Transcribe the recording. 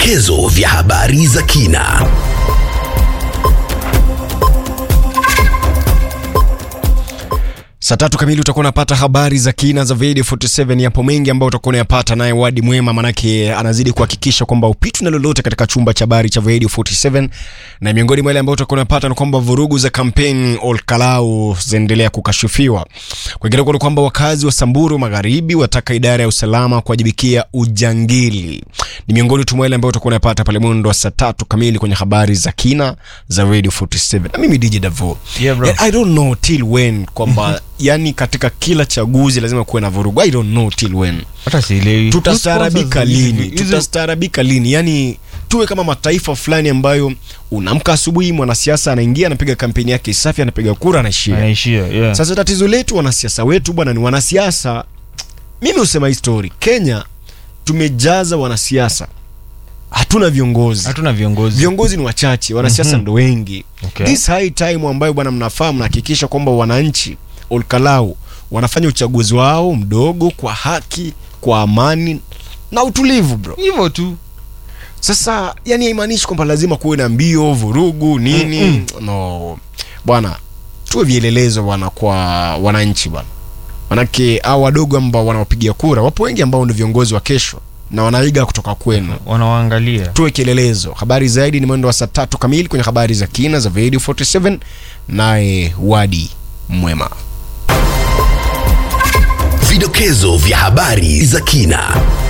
Vidokezo vya habari za kina. Saa tatu kamili utakuwa unapata habari za kina za Radio 47. Yapo mengi ambayo utakuwa unayapata naye Wadi Mwema, manake anazidi kuhakikisha kwamba upitwi na lolote katika chumba cha habari cha Radio 47, na miongoni mwa yale ambayo utakuwa unapata ni kwamba vurugu za kampeni Olkalau zinaendelea kukashifiwa. Kwingineko ni kwamba wakazi wa Samburu Magharibi wataka idara ya usalama kuwajibikia ujangili. Ni miongoni tu mwa yale ambayo utakuwa unapata pale mwendo wa saa tatu kamili kwenye habari za kina za Radio 47. Na mimi DJ Davo. Yeah, bro. Yeah, I don't know till when kwamba yani katika kila chaguzi lazima kuwe na vurugu. I don't know till when. hata sielewi Tutastaarabika Hizi- lini? hizi- Tutastaarabika lini? Yani tuwe kama mataifa fulani ambayo unaamka asubuhi, mwanasiasa anaingia, anapiga kampeni yake safi, anapiga kura, anaishia. anaishia yeah. Sasa tatizo letu wanasiasa wetu bwana, ni wanasiasa. Mimi husema hii story, Kenya tumejaza wanasiasa, hatuna viongozi. hatuna viongozi Viongozi ni wachache, wanasiasa ndo wengi. Okay. This high time ambayo bwana mnafaa mnahakikisha kwamba wananchi Olkalau wanafanya uchaguzi wao mdogo kwa haki, kwa amani na utulivu bro. hivyo tu Sasa yani haimaanishi kwamba lazima kuwe na mbio, vurugu, nini. No. Bwana, tuwe vielelezo bwana kwa wananchi bwana. Manake hao wadogo ambao wanaopigia kura wapo wengi ambao ndio viongozi wa kesho na wanaiga kutoka kwenu. wanawaangalia Tuwe kielelezo. Habari zaidi ni mwendo wa saa tatu kamili kwenye habari za kina za Radio 47 naye Wadi Mwema. Vidokezo vya habari za kina.